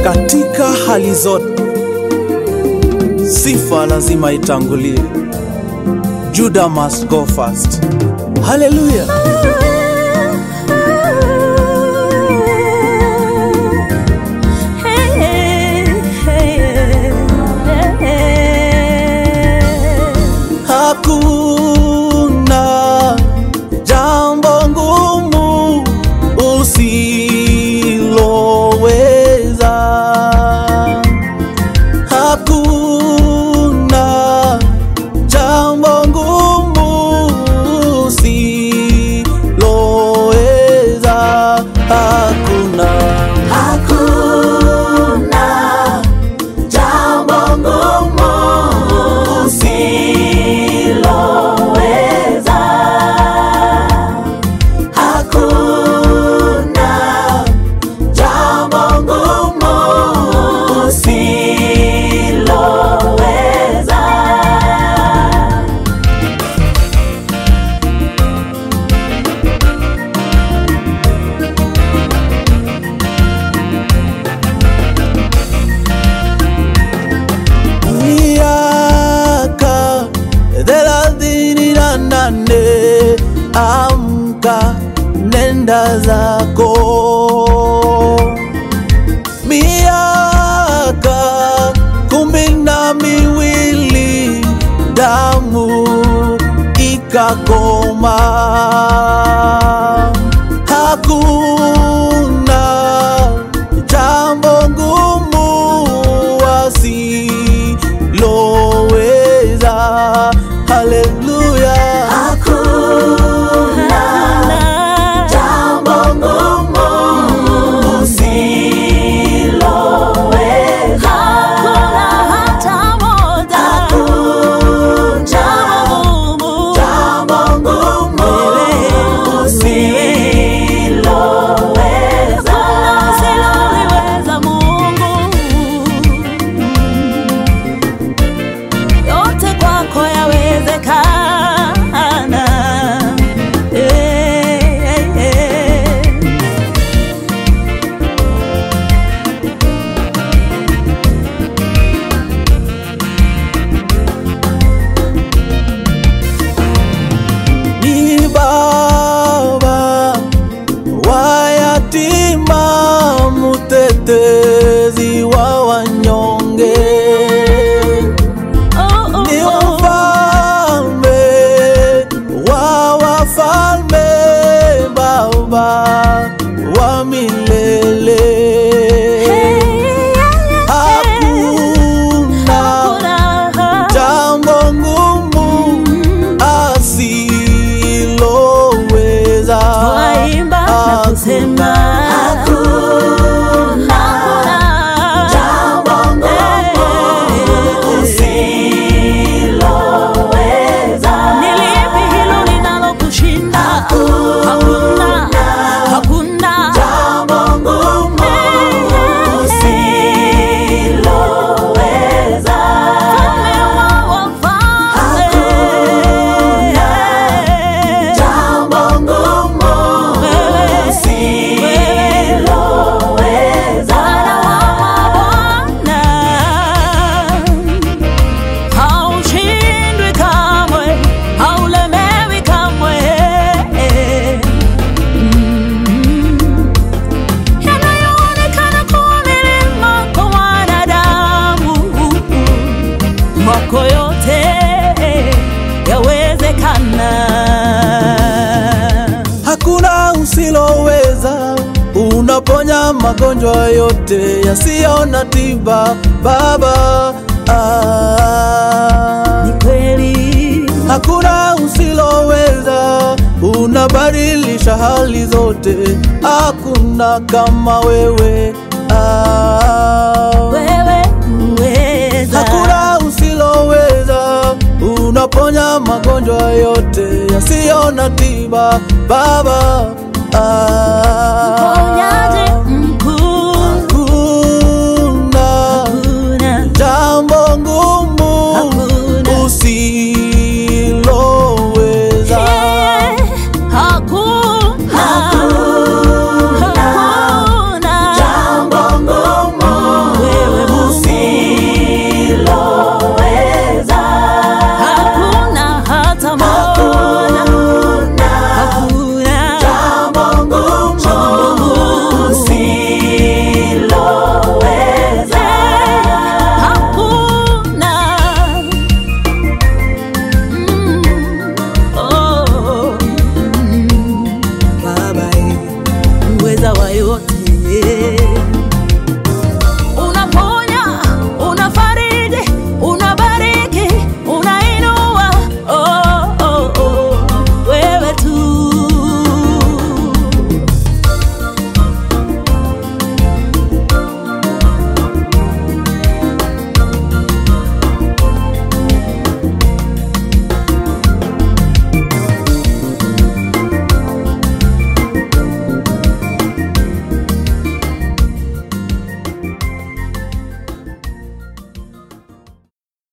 katika hali zote. Sifa lazima itangulie. Judah must go first. Hallelujah. Hakuna jambo ngumu usiloweza. Hakuna jambo ngumu usiloweza. Hakuna Hakuna jambo ngumu usiloweza. Hakuna jambo ngumu usiloweza. miaka thelathini na nane amka nenda zako miaka kumi na miwili damu ikakoma hakuna jambo ngumu wasiloweza haleluya Hakuna jambo ngumu usiloweza. Hakuna jambo ngumu usiloweza. yote kwako yawezekana. Eh, eh, eh. ni baba wa yatima, mutetezi wa wanyonge, Oh, oh, ni oh. mfalme wa wafalme, baba wa milele. Hakuna jambo ngumu asiloweza. Twaimba na kusema Hakuna jambo ngumu usiloweza. Ni lipi hilo linalokushinda? Hakuna, hakuna. Jambo ngumu usiloweza. Mfalme wa wafalme. Jambo ngumu usiloweza. Bwana haushindwi kamwe, haulemewi kamwe. Mm. Yanayoonekana kuwa milima kwa wanadamu, mwako yote yawezekana. Hakuna usiloweza, unaponya magonjwa yote yasiyo na tiba Baba. Ah. Ni kweli Hakuna usiloweza, unabadilisha hali zote, hakuna kama wewe. Ah. wewe uweza. Hakuna usiloweza, unaponya magonjwa yote yasiyo na tiba Baba. Ah. Mponyaji mkuu, Hakuna hakuna, jambo ngumu hakuna. usiloweza. Yeah, hakuna, hakuna. Jambo ngumu muweza wa yote